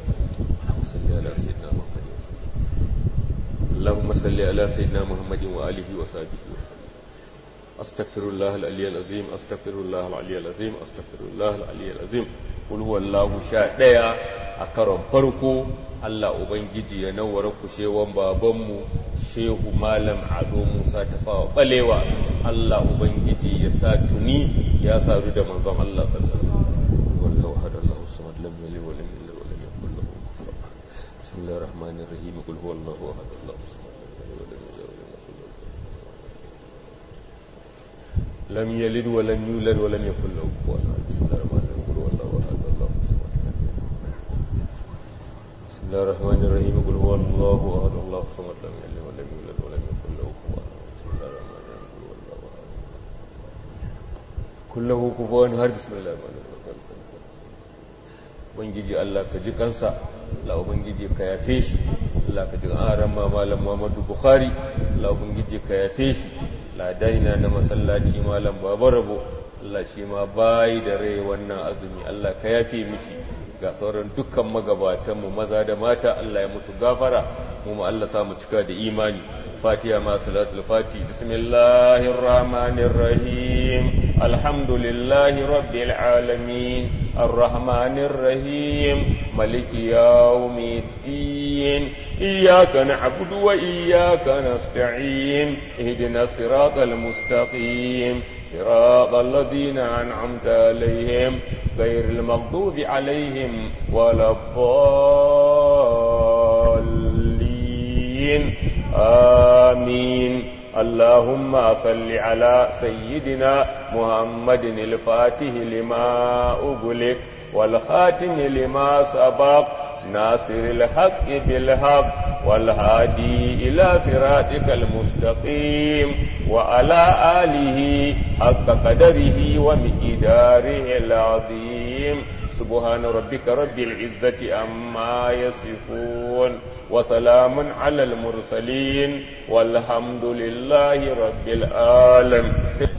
اللهم صل على سيدنا محمد وآله وصحبه وسلم أستغفر الله العلي العظيم أستغفر الله العلي العظيم أستغفر الله العلي العظيم قل هو الله شاء ديا أكرم فرقو Allah Ubangiji ya nawara kushewan babanmu Shehu Malam Ado Musa Tafawa Balewa Allah Ubangiji ya sa tuni ya sadu da manzon Allah sallallahu alaihi wasallam wallahu hada Allahu samad lam yalid wa lam yulad wa lam yakul lahu kufuwan ahad bismillahir rahmanir rahim qul huwallahu ahad Allahu samad lam yalid wa lam yulad wa lam yakul lahu kufuwan ahad lam yalid wa lam yulad wa lam yakul lahu kufuwan ahad bismillahir rahmanir rahim qul huwallahu ahad Allahu samad بسم الله الرحمن الرحيم قل هو الله احد الله الصمد لم يلد ولم يولد ولم يكن له كفوا احد بسم الله الرحمن الرحيم قل هو الله احد كله كفوا احد بسم الله الرحمن الرحيم ubangiji Allah ka ji kansa Allah ubangiji ka yafe shi Allah ka ji aran ma malam Muhammadu Bukhari Allah ubangiji ka yafe shi ladaina na masallaci malam Babarabo Allah shi ma bayi da rai wannan azumi Allah ka yafe mishi ga sauran dukkan magabatanmu maza da mata Allah ya musu gafara mu ma Allah samu cika da imani fatiha ma salatul fati bismillahir rahmanir rahim alhamdulillahi rabbil alamin arrahmanir rahim maliki yawmiddin iyyaka na'budu wa iyyaka nasta'in ihdinas siratal mustaqim صراط الذين أنعمت عليهم غير المغضوب عليهم ولا الضالين آمين اللهم صل على سيدنا محمد الفاتح لما أغلق والخاتم لما سبق ناصر الحق بالحق والهادي إلى صراطك المستقيم وعلى آله حق قدره ومقداره العظيم سبحان ربك رب العزة عما يصفون وسلام على المرسلين والحمد لله رب العالمين